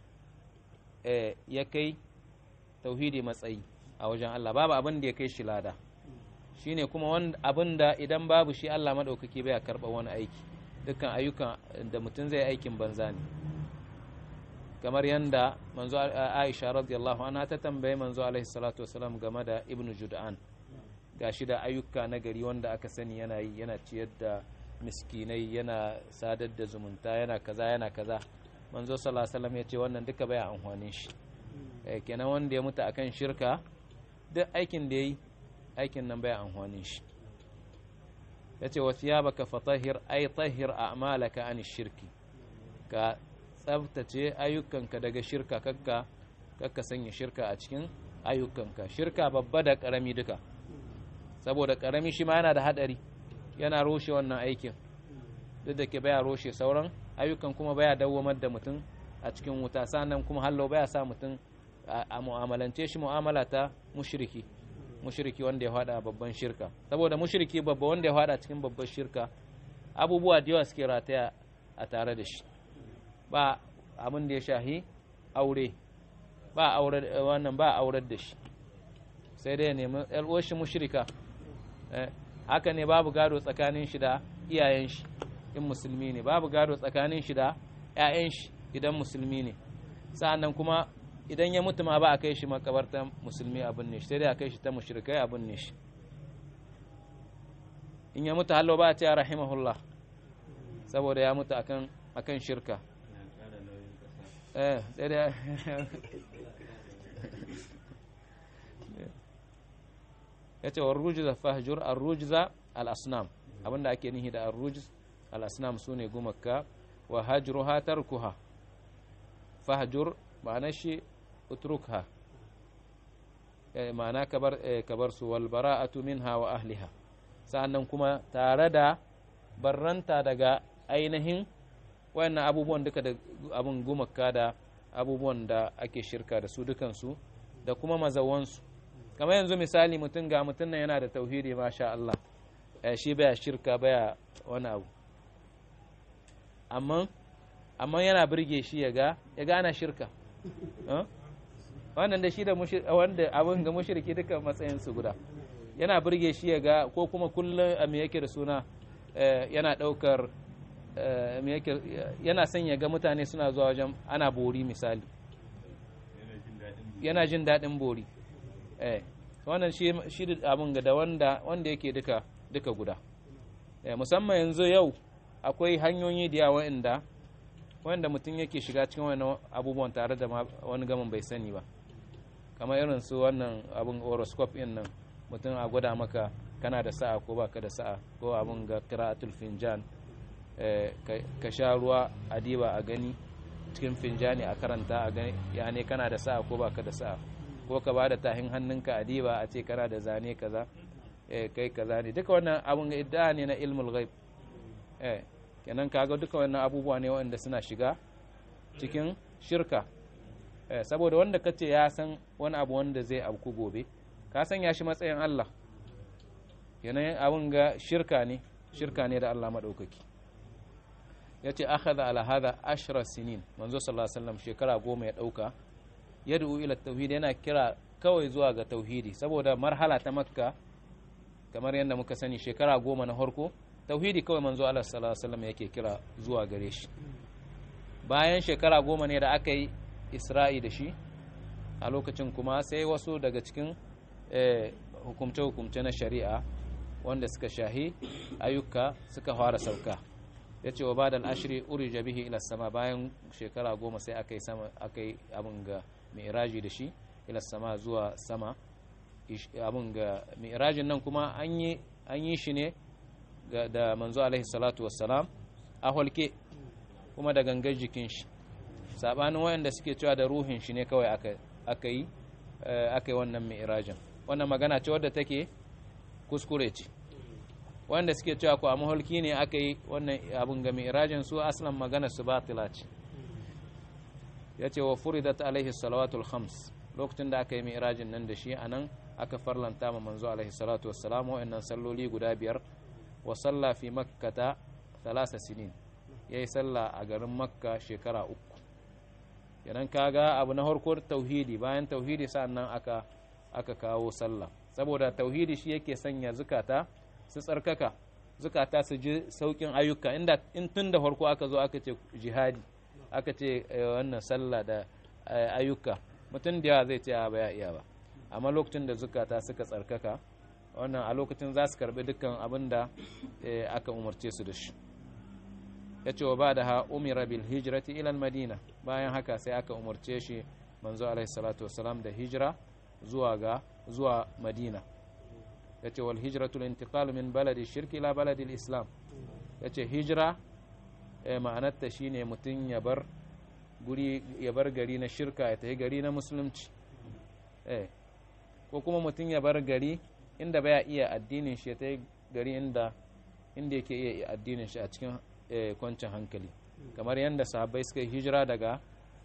ya kai tauhidi matsayi a wajen Allah babu abin da ya kai shi lada shine kuma abinda idan babu shi Allah madaukaki bai karɓa wani aiki dukkan ayyukan da mutum zai aikin banza ne kamar yadda manzo Aisha radiyallahu anha ta tambaye manzo alaihi salatu wasalam game da Ibn Jud'an gashi da ayyuka na gari wanda aka sani yana yi yana ciyar da miskinai yana sadar da zumunta yana kaza yana kaza manzo sallallahu alaihi wasallam ya ce wannan duka baya amfanin shi eh, kenan wanda ya mutu akan shirka duk aikin da yayi aikin nan baya amfanin shi yace wa thiyabaka fatahhir ay tahhir a'malaka an shirki ka tsabtace ayyukanka daga shirka kakka kakka sanya shirka a cikin ayyukanka shirka babba da karami duka saboda karami shi ma yana da hadari yana roshe wannan aikin duk da ke baya roshe sauran ayyukan kuma baya dawwamar da mutum a cikin wuta sannan kuma hallo baya sa mutum a mu'amalance shi mu'amala ta mushriki mushriki wanda ya fada babban shirka saboda mushriki babba wanda ya fada cikin babban shirka abubuwa da yawa suke rataya a tare da shi ba abin da ya shahi aure ba aure wannan ba aurar da shi sai dai ya nemi yar shi mushrika haka ne babu gado tsakanin shi da iyayen shi in musulmi ne babu gado tsakanin shi da ƴaƴan shi idan musulmi ne sa'annan kuma idan ya mutu ma ba a kai shi makabarta musulmi abin ne shi sai dai a kai shi ta mushrikai abin ne shi in ya mutu hallo ba a ce rahimahullah saboda ya mutu akan akan shirka eh sai dai ya ce wa rujza fahjur ar-rujza al-asnam abinda ake nihi da ar-rujz al-asnam sune gumaka wa hajruha tarkuha fahjur ma'ana shi utrukha ma'ana kabar kabar su wal bara'atu minha wa ahliha sa'annan kuma tare da barranta daga ainihin wayannan abubuwan duka da abun gumaka da abubuwan da ake shirka da su dukansu da kuma mazawansu kamar yanzu misali mutum ga mutum nan yana da tauhidi masha Allah shi baya shirka baya wani abu amma amma yana birge shi ya ga ya ga ana shirka wannan da shi da wanda abin ga mushriki duka matsayin su guda yana birge shi ya ga ko kuma kullum a me yake da suna yana daukar yana son ya ga mutane suna zuwa wajen ana bori misali yana jin daɗin bori eh wannan shi shi abin ga da wanda wanda yake duka duka guda eh musamman yanzu yau akwai hanyoyi da yawa inda wanda mutum yake shiga cikin wani abubuwan tare da wani gaman bai sani ba kamar irin su wannan abin horoscope din nan mutum a gwada maka kana da sa'a ko baka da sa'a ko abin ga qira'atul finjan ka sha ruwa a diba a gani cikin finjani a karanta a gani ya ne kana da sa'a ko baka da sa'a ko ka bada tahin hannunka a diba a ce kana da zane kaza kai kaza ne duka wannan abun idda ne na ilmul ghaib eh kenan kaga duka wannan abubuwa ne wanda suna shiga cikin shirka eh saboda wanda kace ya san wani abu wanda zai abku gobe ka san ya shi matsayin Allah kenan abun ga shirka ne shirka ne da Allah madaukaki yace akhadha ala hadha ashra sinin manzo sallallahu alaihi wasallam shekara goma ya dauka yad'u ila tauhid yana kira kawai zuwa ga tauhidi saboda marhala ta makka kamar yadda muka sani shekara goma na harko tauhidi kawai manzo Allah sallallahu alaihi wasallam yake kira zuwa gare shi bayan shekara goma ne da aka yi isra'i da shi a lokacin kuma sai wasu daga cikin hukumce-hukumce na shari'a wanda suka shahi ayyuka suka fara sauka ya ce wa ba da al'ashiri urija bihi ila sama bayan shekara goma sai aka yi aka yi abin ga mi'raji da shi ila sama zuwa sama abin ga mi'rajin nan kuma an yi shi ne da manzo alaihi salatu wassalam a holke kuma da gangar jikin shi sabanin wayanda suke cewa da ruhin shi ne kawai aka yi aka yi wannan mi'rajin wannan magana ce wadda take kuskure ce wanda suke cewa ko a maholki ne aka yi wannan abun ga mi'rajin su aslan magana su batila ce ya ce wa furidat alaihi salawatul khams lokacin da aka yi mi'rajin nan da shi anan aka farlanta ma manzo alaihi salatu wassalam wa'annan salloli guda biyar wa salla fi makkata thalasa sinin yayi salla a garin makka shekara uku yanan kaga abu na harko tauhidi bayan tauhidi sannan aka aka kawo sallah saboda tauhidi shi yake sanya zukata su tsarkaka zukata su ji saukin ayyuka inda in tun da farko aka zo aka ce jihadi aka ce wannan sallah da ayyuka mutum da yawa zai ce a baya iya ba amma lokacin da zukata suka tsarkaka wannan a lokacin za su karbi dukkan abin da eh, aka umarce su da shi ya ce wa ba da ha umira bil hijrati ilal madina bayan haka sai aka umarce shi manzo alaihi salatu wasalam da hijira zuwa ga zuwa madina ya ce wal hijratul intiqal min baladi shirki ila baladi islam ya ce hijira eh, ma'anarta shine mutum ya bar guri ya bar gari na shirka ya tafi gari na musulunci eh ko kuma mutum ya bar gari inda baya iya addinin shi ya tafi gari inda inda yake iya addinin shi a cikin eh, kwancin hankali kamar yadda sahabbai suka yi hijira daga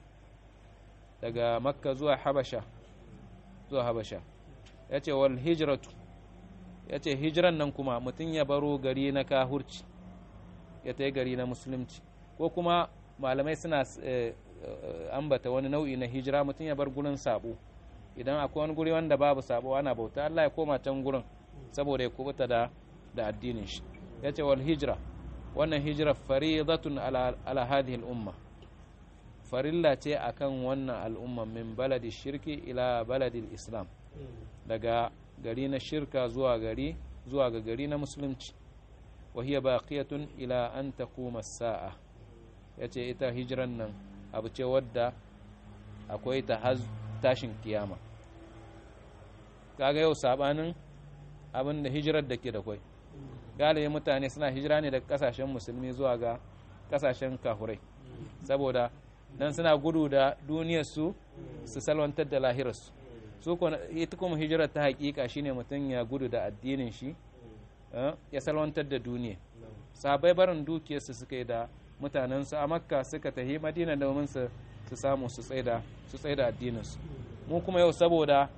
daga makka zuwa habasha zuwa habasha ya ce wal hijratu ya ce hijiran nan kuma mutum ya baro gari na kahurci ya ta gari na musulunci ko kuma malamai suna eh, eh, ambata wani nau'i na hijira mutum ya bar gurin sabo idan akwai wani guri wanda babu sabo ana bauta Allah ya koma can gurin saboda ya kubuta da da addinin shi ya ce wal hijira wannan hijira faridatun ala, ala hadhihi al-umma farilla ce akan wannan al'umma min baladi shirki ila baladi islam daga gari na shirka zuwa gari zuwa ga gari na musulunci wa hiya baqiyatun ila an taquma as-sa'a yace ita hijiran nan abu ce wadda akwai ta har tashin kiyama kaga yau sabanin abin da hijirar da ke da kwai galibi mutane suna hijira ne daga kasashen musulmi zuwa ga kasashen kahurai saboda nan suna gudu da duniyarsu su salwantar da lahirarsu su ita kuma hijirar ta hakika shine mutum ya gudu da addinin shi ya salwantar da duniya sabai barin dukiyarsu suka yi da mutanensu a makka suka tafi madina domin su su samu su tsaida su tsaida addininsu mu kuma yau saboda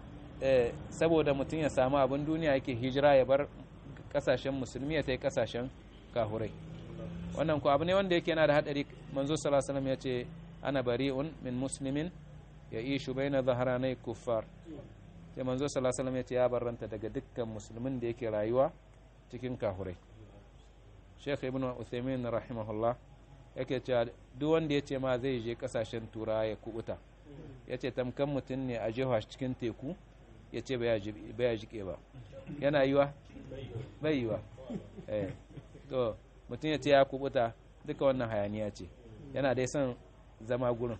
saboda mutum ya samu abin duniya yake hijira ya bar kasashen musulmi ya tai kasashen kahurai wannan ku abu ne wanda yake yana da hadari manzo sallallahu alaihi ya ce ana bari'un min muslimin ya ishu baina zaharanai kuffar sai manzo sallallahu alaihi ya ce ya barranta daga dukkan musulmin da yake rayuwa cikin kahurai Sheikh Ibn Uthaymeen rahimahullah yake cewa duk wanda ya ce ma zai je kasashen tura ya kubuta ya ce tamkan mutum ne a jefa cikin teku ya ce baya jike ba yana yiwa bai yiwa to mutum ya ce ya kubuta duka wannan hayaniya ce yana dai son zama gurin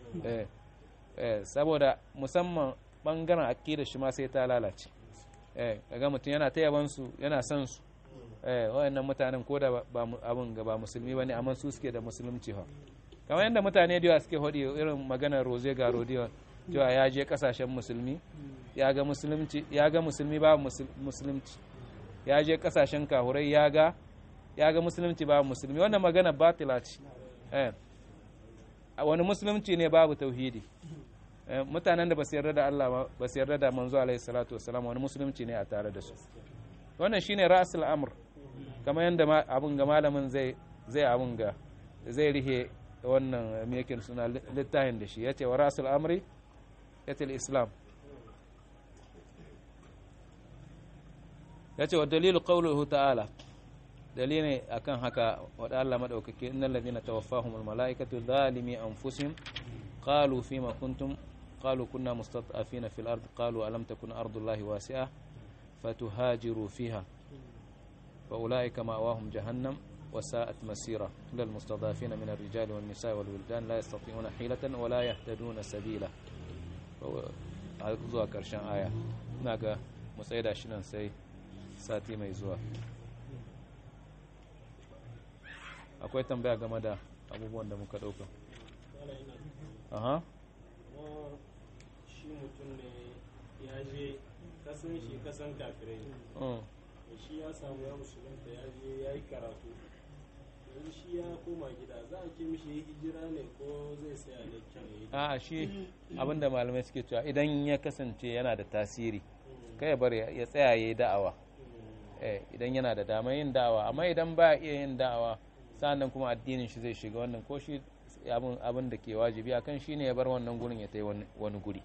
saboda musamman bangaren akida shi ma sai ta lalace kaga mutum yana ta yabansu yana son su wayannan mutanen ko da abin ga ba musulmi bane amma su suke da musulunci fa kamar yadda mutane da yawa suke hodi irin maganar roze ga rodiyo cewa ya je kasashen musulmi ya ga musulunci ya ga musulmi ba musulunci ya je kasashen kahurai ya ga ya ga musulunci ba musulmi wannan magana batila ce eh wani musulunci ne babu tauhidi mutanen da ba su yarda da Allah ba su yarda da manzo alaihi salatu wassalam wani musulunci ne a tare da su wannan shine ra'sul amr kamar yadda abun ga malamin zai zai abun ga zai rihe wannan me yake suna littafin da shi yace wa ra'sul amri yatil islam yace wa dalilu qawluhu ta'ala dalilin akan haka wa Allah madaukake innal ladina tawaffahumul malaikatu zalimi anfusihim qalu fima kuntum قالوا كنا مستضعفين في الأرض قالوا ألم تكن أرض الله واسعة فتهاجروا فيها فأولئك مأواهم جهنم وساءت مسيرة للمستضعفين من الرجال والنساء والولدان لا يستطيعون حيلة ولا يهتدون سبيلا zuwa ƙarshen aya ina ga matsayi shi nan sai sati mai zuwa akwai tambaya game da abubuwan da muka ɗauka aha shi mutum ne ya je kasan shi kasan kafirai shi ya samu ya musulunta ya je ya yi karatu yanzu shi ya koma gida za a ce mishi ya hijira ne ko zai saya da kyau a shi abinda malamai suke cewa idan ya kasance yana da tasiri kai ya bar ya tsaya ya yi da'awa idan yana da dama yin da'awa amma idan ba iya yin da'awa sa'annan kuma addinin shi zai shiga wannan ko shi abin da ke wajibi akan shi ne ya bar wannan gurin ya ta wani guri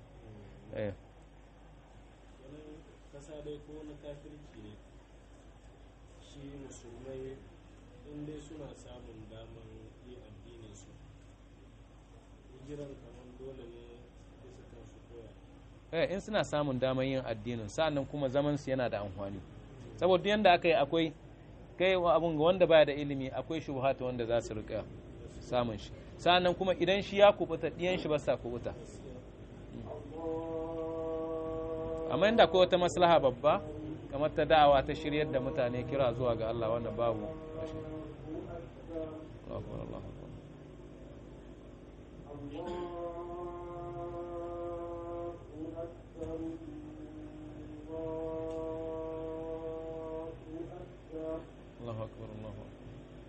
kasa dai ko na kafirci ne shi musulmai in dai suna samun daman yi addinin su hijiran kamar dole ne bisa kan su koya eh in suna samun damar yin addinin sa'annan kuma zaman su yana da amfani saboda yanda aka yi akwai kai abun ga wanda baya da ilimi akwai shubhata wanda za su rika samun shi sa'annan kuma idan shi ya kubuta diyan shi ba sa kubuta amma inda akwai wata maslaha babba kamar ta da'awa ta shiryar da mutane kira zuwa ga Allah wannan babu Allahu akbar Allahu akbar Allahu akbar Allahu akbar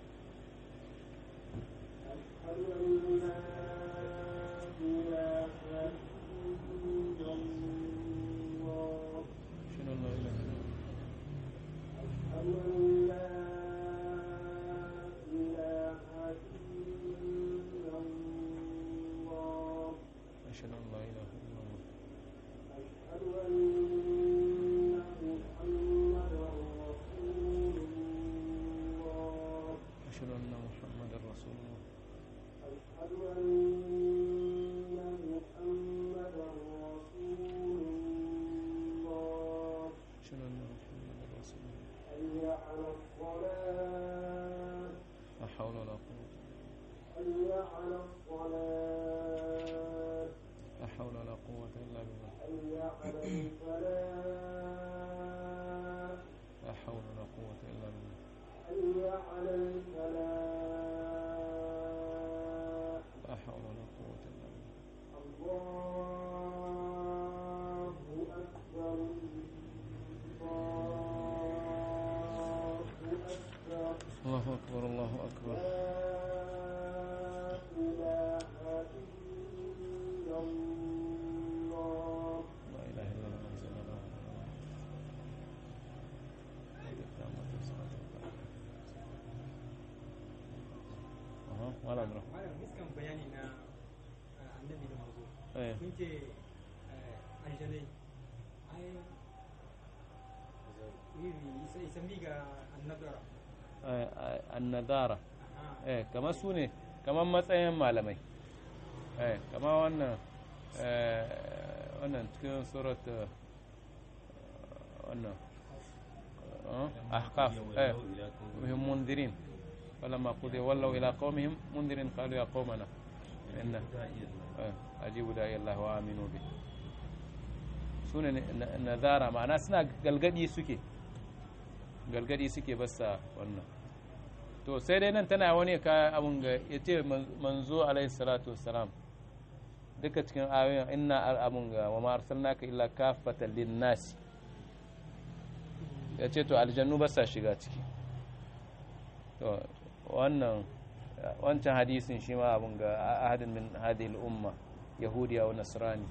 شنو لا إله إلا الله أشهد أن لا إله إلا الله أشهد أن محمدا رسول الله أشهد أن محمدا رسول الله لا حول ولا قوة لا حول ولا قوة إلا بالله لا حول ولا قوة إلا بالله لا حول ولا قوة إلا بالله الله أكبر الله أكبر لا إله إلا الله أنزل الله أها ولا أمره malam iskan bayani na eh, annabi da mazo إيه kun ce eh, aljanai ai iri sai sami ga annabara آه، آه، النذارة aha eh kamar su ne kamar matsayin malamai eh kamar wannan eh wannan cikin surat eh, wannan eh, ahqaf eh وهم منذرين فلما قضي ولوا إلى قومهم منذرين قالوا يا قومنا إن eh, أجيبوا داعي الله وآمنوا به sune nazara ma'ana suna galgadi suke galgadi suke basa wannan to sai dai nan tana wani ka abun ga ya ce manzo alaihi salatu wassalam duka cikin ayoyin inna al abun ga wa ma arsalnaka illa kafatan linnasi ya ce to aljannu ba sa shiga ciki to wannan wancan hadisin shi ma abun ga ahadin min hadhihi al-umma yahudiya wa nasrani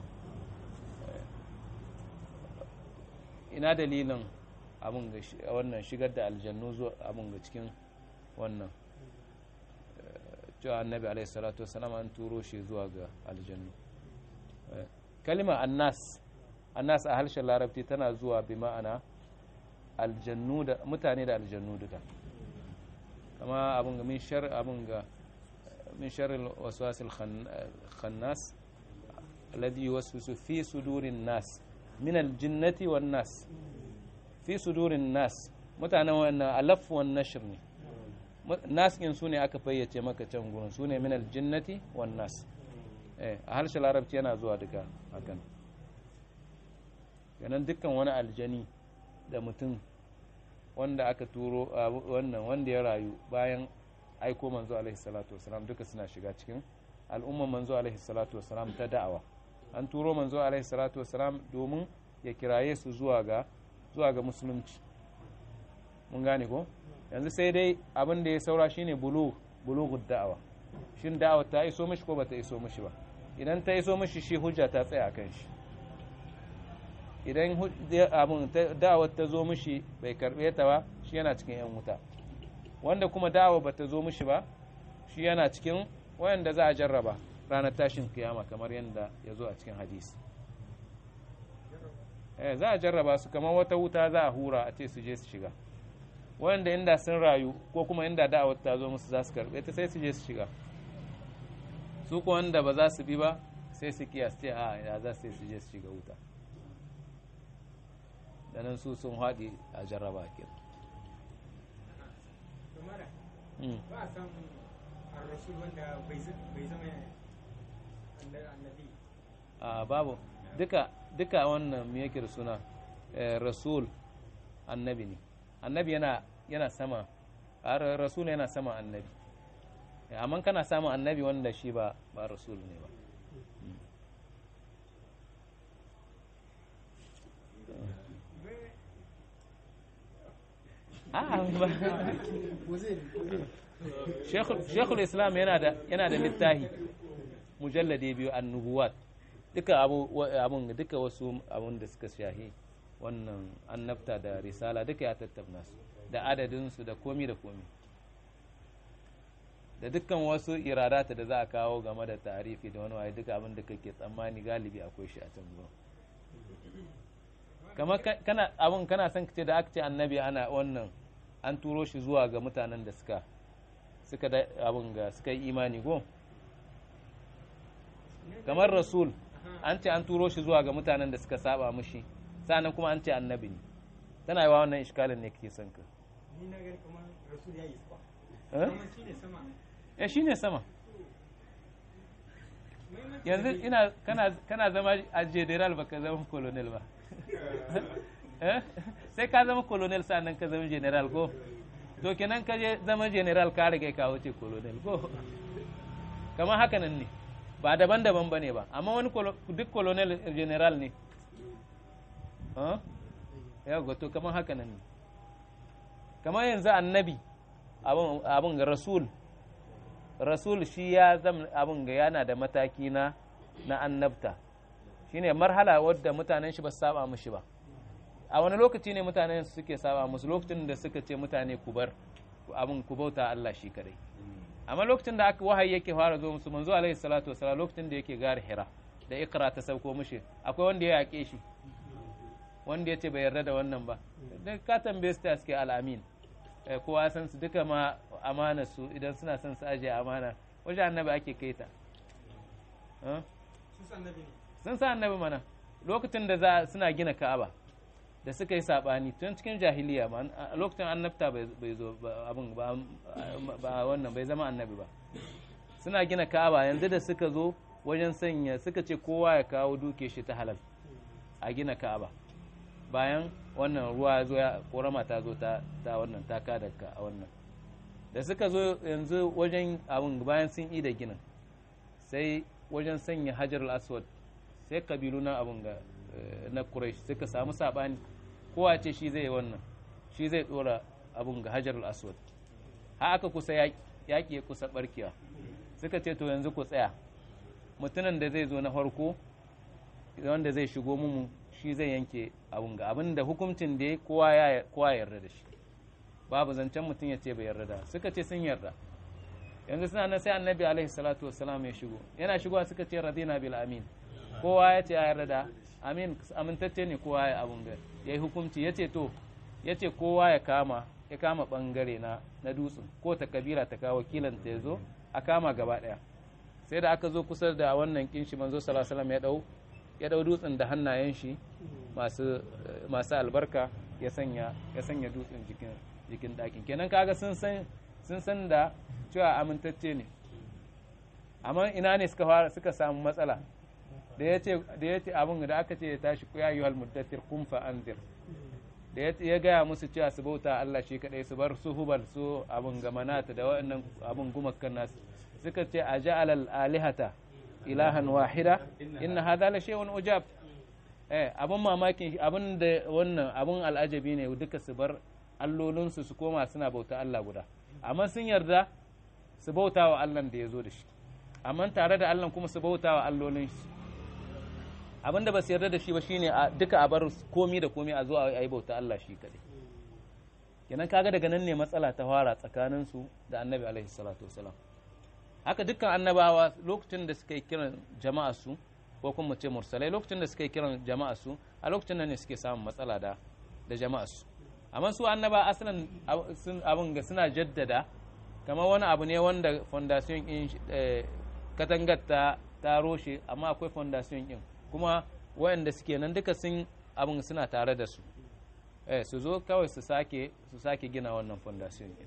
ina dalilin abun ga shi- wannan shigar da aljannu zuwa abun ga cikin wannan eh, cewa annabi alaihi salatu wasalam an turo shi zuwa ga aljannu Eh, kalima annas annas a harshen larabci tana zuwa bi ma'ana aljannu da mutane da aljannu duka kama abun ga min shar abun ga min shar waswasil khann- khannas alladhi yuwaswisu fi sudurin nas min aljinnati wan nas fi sudurin nas mutanen wannan alaf wan nashr ne nas ɗin su ne aka fayyace maka can gurin su ne min aljinnati wan nas eh a harshen larabci yana zuwa duka hakan ganin dukkan wani aljani da mutum wanda aka turo a wannan wanda ya rayu bayan aiko manzo alaihi salatu wasalam duka suna shiga cikin al'umman manzo alaihi salatu wasalam ta da'awa an turo manzo alaihi salatu wasalam domin ya kiraye su zuwa ga zuwa ga musulunci mun gane ko yanzu sai dai abin da ya saura shine bulu bulughud da'awa shin da'awa ta iso mishi ko bata iso mishi ba idan ta iso mishi shi hujja ta tsaya akan shi idan hu- abin ta- da'awar ta zo mishi bai karbe ta ba shi yana cikin yan wuta wanda kuma da'awa bata zo mishi ba shi yana cikin wayanda za a jarraba ranar tashin kiyama kamar yadda ya zo a cikin hadisi eh za a jarraba su kamar wata wuta za a hura a ce su je su shiga wanda inda sun rayu ko kuma inda da'awar ta zo musu za su karbe ta sai su je su shiga su ko wanda ba za su bi ba sai su kiyas ce a ya za su su je su shiga wuta da nan su sun haɗi a jarraba ke kamar ba a san ar-rasul wanda bai zama annabi a babu duka duka wannan me yake da suna rasul annabi ne annabi yana yana sama rasul yana sama annabi amma kana samun annabi wanda shi ba ba rasul ne ba shekul islam yana da yana da littahi mujallade biyu annubuwat duka abun duka wasu abun da suka shahi wannan annabta da risala duka ya tattauna su da adadinsu da komi da komi da dukkan wasu iradata da za a kawo game da tarifi da wani waye duka abin da kake tsammani galibi akwai shi a can zuwa kamar kana abun kana son ce da aka ce annabi ana wannan an turo shi zuwa ga mutanen da suka suka da abun ga suka yi imani go kamar rasul an ce an turo shi zuwa ga mutanen da suka saba mushi sannan kuma an ce annabi ne tana yi wa wannan iskalin ne kake son ka ni na gani kamar rasul ya yi isba eh kuma shi ne sama ya shine sama yanzu ina kana kana zama a general baka zama colonel ba eh sai ka zama colonel sannan ka zama general ko to kenan ka je zama general ka riga ka wuce colonel ko kamar haka nan ne ba daban-daban ba ne ba amma wani duk colonel general ne ya to kamar haka nan ne kamar yanzu annabi abin ga rasul rasul shi ya zama abin ga yana da mataki na na annabta shine marhala wadda mutanen shi ba su saba mushi ba a wani lokaci ne mutanen suke saba musu lokacin da suka ce mutane ku bar abin ku bauta Allah shi kadai amma lokacin da aka wahayi yake fara zo musu manzo alaihi salatu wasalam lokacin da yake gari hira da ikra ta sauko mushi akwai wanda ya yake shi wanda ya ce bai yarda da wannan ba da ka tambaye su ta suke al'amin kowa san su duka ma amana su idan suna son su ajiye amana wajen annabi ake kai ta sun san annabi ne sun sa annabi mana lokacin da za suna gina ka'aba da suka yi sabani tun cikin jahiliya ma a lokacin annabta bai zo abin ba wannan bai zama annabi ba suna gina ka'aba yanzu da suka zo wajen sanya suka ce kowa ya kawo duke shi ta halal a gina ka'aba bayan wannan ruwa zo ya korama ta zo ta wannan ta kada ka a wannan da suka zo yanzu wajen abin bayan sun yi da ginin sai wajen sanya hajar al-aswad sai kabilu na abin ga na Quraysh suka samu sabani kowa ce shi zai wannan shi zai dora abin ga Hajar al-Aswad har aka kusa yaki yaki ya kusa barkewa suka ce to yanzu ku tsaya mutumin da zai zo na farko wanda zai shigo mu shi zai yanke abin ga abin da hukuncin da kowa ya kowa yarda da shi babu zancen mutum ya ce bai yarda da suka ce sun yarda yanzu suna nan sai annabi alaihi salatu wassalam ya shigo yana shigowa suka ce radina bil amin kowa ya ce ya yarda da amin amintacce ne kowa ya abun ga ya yi hukunci ya ce to ya ce kowa ya kama ya kama bangare na na dutsen ko ta kabila ta kawo wakilan ta zo a kama gaba daya sai da aka zo kusa da wannan kinshi manzo sallallahu alaihi ya dau ya dau dutsen da hannayen shi masu masu albarka ya sanya ya sanya dutsen jikin jikin dakin kenan kaga sun san sun san da cewa amintacce ne amma ina ne suka fara suka samu matsala da ya ce abin da aka ce ya tashi ku yayi wal muddatir kun fa anzir da ya gaya musu cewa su bauta Allah shi kadai su bar su hubal su abin gamanata da waɗannan abin gumakan nasu suka ce a ja'al al alihata ilahan wahida inna hadha la shay'un ujab eh abin mamakin abin da wannan abin al'ajabi ne duka su bar allolinsu su koma suna bauta Allah guda amma sun yarda su bauta wa Allah da ya zo da shi amma tare da Allah kuma su bauta wa allolin shi abin da ba su yarda da shi ba shine a duka a bar komi da komi a zo a yi bauta Allah shi kadai kenan kaga daga nan ne matsala ta fara tsakanin su da annabi alaihi salatu wasalam haka dukkan annabawa lokacin da suka yi kiran jama'a su ko kuma ce mursalai lokacin da suka yi kiran jama'a su a lokacin nan ne suke samun matsala da da jama'a su amma su annaba asalin abin ga suna jaddada kamar wani abu ne wanda fondation in katangar ta ta roshe amma akwai fondation din kuma waɗanda suke nan duka sun abin suna tare da su eh su zo kawai su sake su sake gina wannan foundation din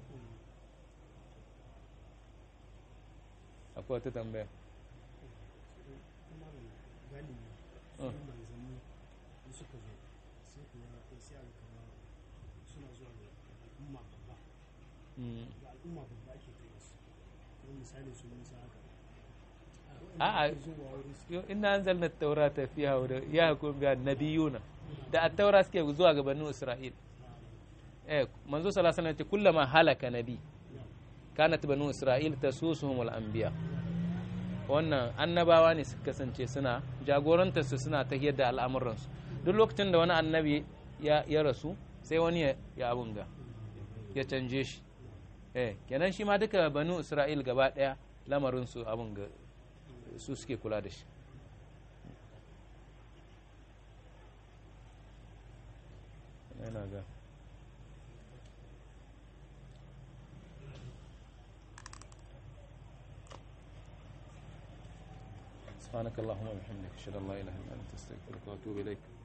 akwai wata tambaya kuma galibi Mm. su manzanni da suka zo sai ku ga sai aka kama suna zuwa da al'umma babba Mm. da al'umma babba ake kai su kuma misali su musa haka A'a. ake zuwa wurin su Yo, inna anzalna at-taurata fiha hudan yahkum biha nabiyuna da at-taura suke zuwa ga banu isra'il eh manzo sallallahu alaihi wasallam ya ce kullama halaka nabi kanat banu isra'il tasusuhum al-anbiya wannan annabawa ne suka kasance suna jagorantar su suna ta da al'amuransu duk lokacin da wani annabi ya, ya rasu sai wani ya, ya abun ga ya canje shi eh kenan shi ma duka banu isra'il gaba daya lamarin su abun ga su suke kula da shi yana ga سبحانك اللهم وبحمدك اشهد ان لا اله الا انت استغفرك واتوب اليك